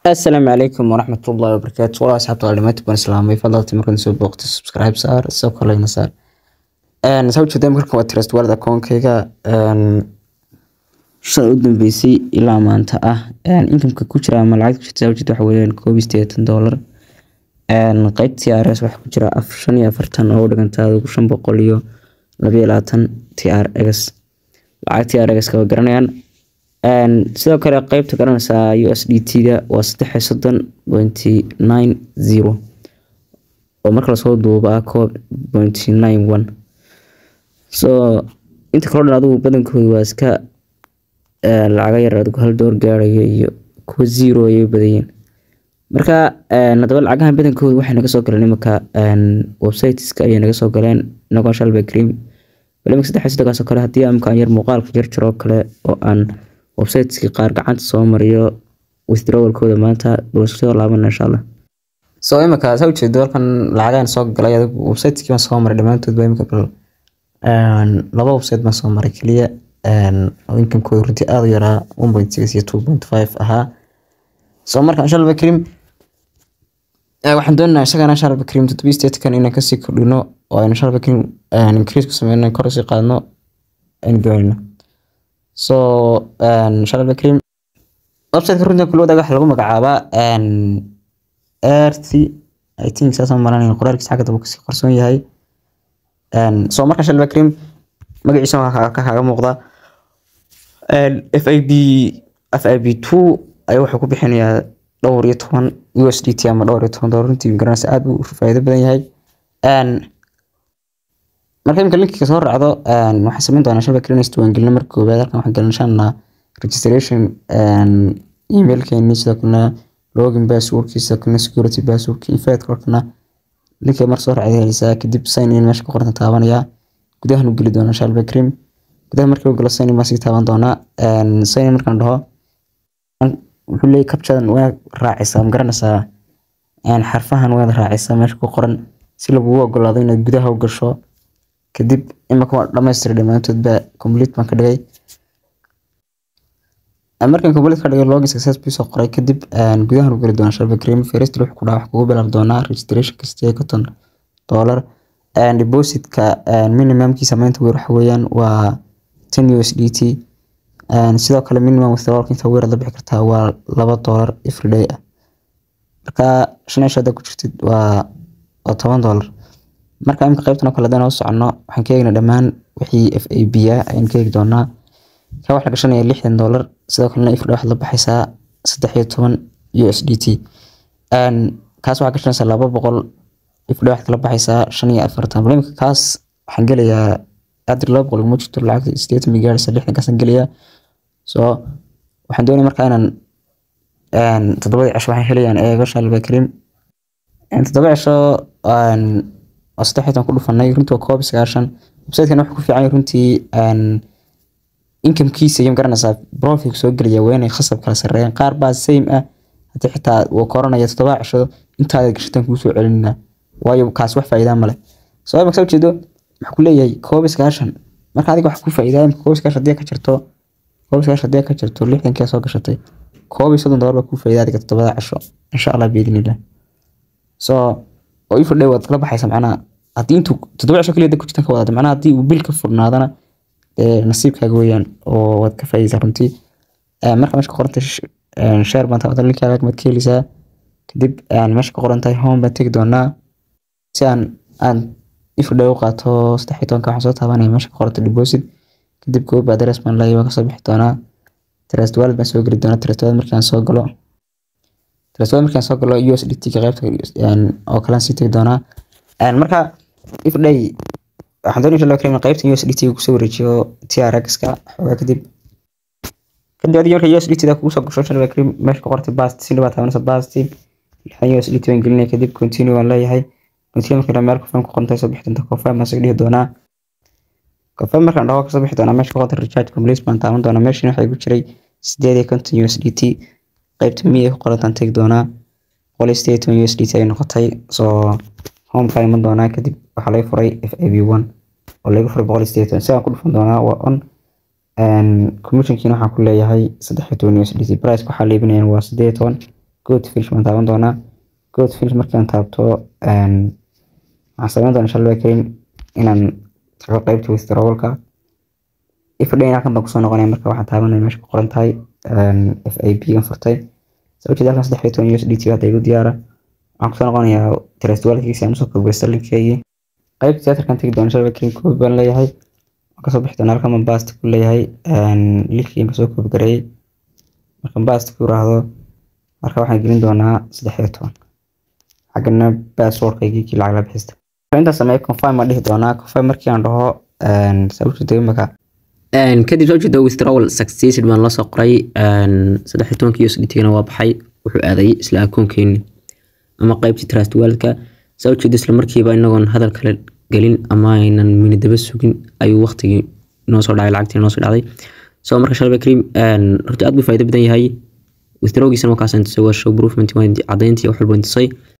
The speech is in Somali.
asalaamu calaykum waraxmatullahi wabarakaatu walaa asxaabta waa dhamaantii baan islaamay fadlalti markaan soo booqtay subscribe saar soo kaleyna saar saa ujeeda markan waa trust wallet akoonkayga shan u dambeysay ilaa maanta ah inkamka ku jira ama lacagta ku jirta saa ujeeda waxa weeyaan koob iyo siddeetan dollar qeyb TRS waxaa ku jira af shan iyo afartan oo u dhigantaa adigu shan boqol iyo laba iyo labaatan TRX lacag TRX ka waa garanayaan sidoo kale qeybta garanaysaa USDT-da waa saddex iyo soddon pointy nine zero oo marka lasoo duubo ah koob pointy nine one so inta kaloo dhan adigu badankoodu waa iska lacaga yar adigu hal door gaarayo iyo kuwa zero ayay badayeen marka haddaba lacagahan badankoodu waxay naga soo galeen imanka websiteska ayay naga soo galeen inagoo shalba cream bal imanka saddex iyo soddonkaas oo kale haddii imika aan yar muuqaalka jar jaroo kale oo aan websiteski qaar gacanta soo mariyo withdrawalkooda maanta soo laabana insha allah so imika saa ujeedo halkan lacagaan soo galay adigu websiteskii baan soo maray dhammaantood baa imika bal laba website baan soo maray keliya inkamkooda runtii aada u yaraa one point six iyo two point five ahaa so marka insha allah karim waxaan doonaynaa isagana insha allah karim toddobiyi sideetankan inaan kasii kordhino oo aynu insha allah karim increase ku sameyno kor usii qaadno aynu doonayno so insha allah karim websiteka runtii kula wadaaga waxa lagu magacaabaa rt i think saasaan malanaya qoraalkiisa xagga dambe kasii qarsoon yahay so marka insha allah karim magaciisa waxaa ka kaaga muuqda f i b f i b two ayaa wuxuu ku bixinayaa dhowr iyo toban u s d t ama dhowr iyo toban dollar runtii garanaysa aad buu faa'iido badan yahay marka imika linkiga soo raacdo waxaan samayn doonaa shabak klinis diiwaangelino marka koowaad halkan waxaan gelinshanaa registration emailkeeni sidoo kalena login passwordkii sidoo kalena security passwordkii infeedka halkana linkiga mar soo raacday helaysaa kadib sign in meesha ku qoran taabanaya gudahan u geli doonaa shalba cream gudaha markii u galo sign in baan sii taaban doonaa sign in markaan dhaho wuxuu leeyahy captchadan waad raacaysaa ma garanaysaa xarfahan waad raacaysaa meesha ku qoran si lagugu ogolaado inaad gudaha u gasho kadib imika waa dhammaystiray dhammaantoodba complete baan ka dhigay markaan complete ka dhigay login success bii soo qoray kadib gudahan u geli doonaa shalba cream first wuxuu ku dhaha wax kugu bilaabi doonaa registration kasta konton dollar depositka minimumkiisa maanta weer waxa weeyaan waa ten u s d t sidoo kale minimum withdrawalka inta weer la bixi kartaa waa laba dollar everyday ah marka shan ish hadda ku jirtid waa waa toban dollar marka imika qaybtan oo kale hadaan u socono waxaan ka eegnaa dhammaan wixii f a b ah ayaan ka eegi doonaa ka wax la gashanaya lixdan dollar sidoo kalena everyday waxaad la baxaysaa saddex iyo toban u s d t kaas waxaa gashanaysaa laba boqol everyday waxaad kala baxaysaa shan iyo afartan bal imika kaas waxaan gelayaa adir laba boqol iguma jirto lacagta sideetan bay gaaraysa lixdan kaasaan gelayaa so waxaan doonaya markaa inaan toddobadii cisho waxaan helayaan eego shalba karim toddoba cisho oo saddex iyo toban ku dhufanay runtii waa koob iyo sagaashan websitekan wuxuu ku fiican yahay runtii inkamkiisa iyo magaranaysaa profit soo gelaya waa inay khasab kala sarreeyaan qaar baa same ah haddii xitaa uu koranaya toddoba cisho intaada gashataan kuu soo celinina waayo kaas wax faa'iidaa male soo imaka soo jeedo waxaa ku leeyahay koob iyo sagaashan marka adiga wax ku faa'iidaa imka koob iyo sagaashan haddii ka jirto koob iyo sagaashan haddii ka jirto lixdankii soo gashatay koob iyo soddon dollar baa kuu faa'iidaa adiga toddobada cisho insha allah biidnillah so oo ii fadhay waad kala baxaysa macnaha haddii intuu toddoba cisho keliya ku jirtan ka wadata macnaha haddii uu bil ka furnaadana dee nasiibkaaga weeyaan oo waad ka faa'iidaysaa runtii marka meesha ka qorantay share baan taabata linkaaga maad ka helaysaa kadib meesha ka qoran tahay home baan tegi doonaa si aan aan ifadhay u qaato saddex iyo tobanka waxaan soo taabanaya meesha ka qoranta deposit kadib goob address baan leeyahay waan kasoo bixi doonaa trust wallet baan soo geli doonaa trust wallet markaan soo galo trust wallet markaan soo galo USDT ka qaybta oo kale sii tegi doonaa marka ifadhay waxaan doonaya inshallah karim qaybta USDT kusoo wareejiyo TRX ka xoogaa kadib kadib adiga marka USDT da kugu soo gasho inshallah karim meesha ka qortay bast si dhibaa taabanaysa basti lixdan USDT baan gelinaya kadib continue waan leeyahay continue marka meel confirm ku qorantay soo bixi doonta confirm baan soo dhihi doonaa confirm markaan dhaho kasoo bixi doonaa meesha ka qortay recharge complete baan taaban doonaa meeshan waxaa igu jiray sideed iyo konton USDT qaybta miya ku qorantaan tegi doonaa boqol iyo sideed iyo toban USDT ay noqotay soo home ka iman doonaa kadib waxaa laga furay f a b one oo laga furay boqol iyo sideed iyo toban sidaan ku dhufan doonaa waa on commissionkiina waxaan ku leeyahay saddex iyo toban USDT price waxaa la iibinayaan waa sideed iyo toban good fish waan taaban doonaa good fish markaan taabto waxaan samayn doonaa inshallah karim inaan tago qaybta withdrawalka ifdhayn halkan baan kusoo noqonaya marka waxaan taabanaya meesha ku qoran tahay f a b gan furtay saa ujeeda halkan saddex iyo toban us d t hadda igu diyaara waxaan kusoo noqonayaa trustwalkiisa aan usoo koobiyo starlinkeygii qaybta theaterkan tegi doona inshallah karim koobi baan leeyahay waan kasoo bixi doonaa halkan baan bast ku leeyahay linkii kasoo koobi gareeyay markaan bast ku raahdo marka waxaan gelin doonaa saddex iyo toban xaggana passwordkaygii kii lacag la bixista intaas sameeye confirm ma dhihi doonaa confirm markii aan dhaho saa ujeeda imaka kadib soo jeeda withdrawal successed baan la soo qoray saddex iyo tobankii USDT-gana waa baxay wuxuu aaday isla akoonkeeni ama qaybtii trust walka saa ujeeda isla markiiba inagoon hadal kale gelin ama aynan minidaba sugin ayuu waqtigii noo soo dhacay lacagtii noo soo dhacday so marka shalba karim horta aad buu faa'iido badan yahay withdrawgiisana waa kaas intusay waa show proofment waa cadayntii wax walba intusay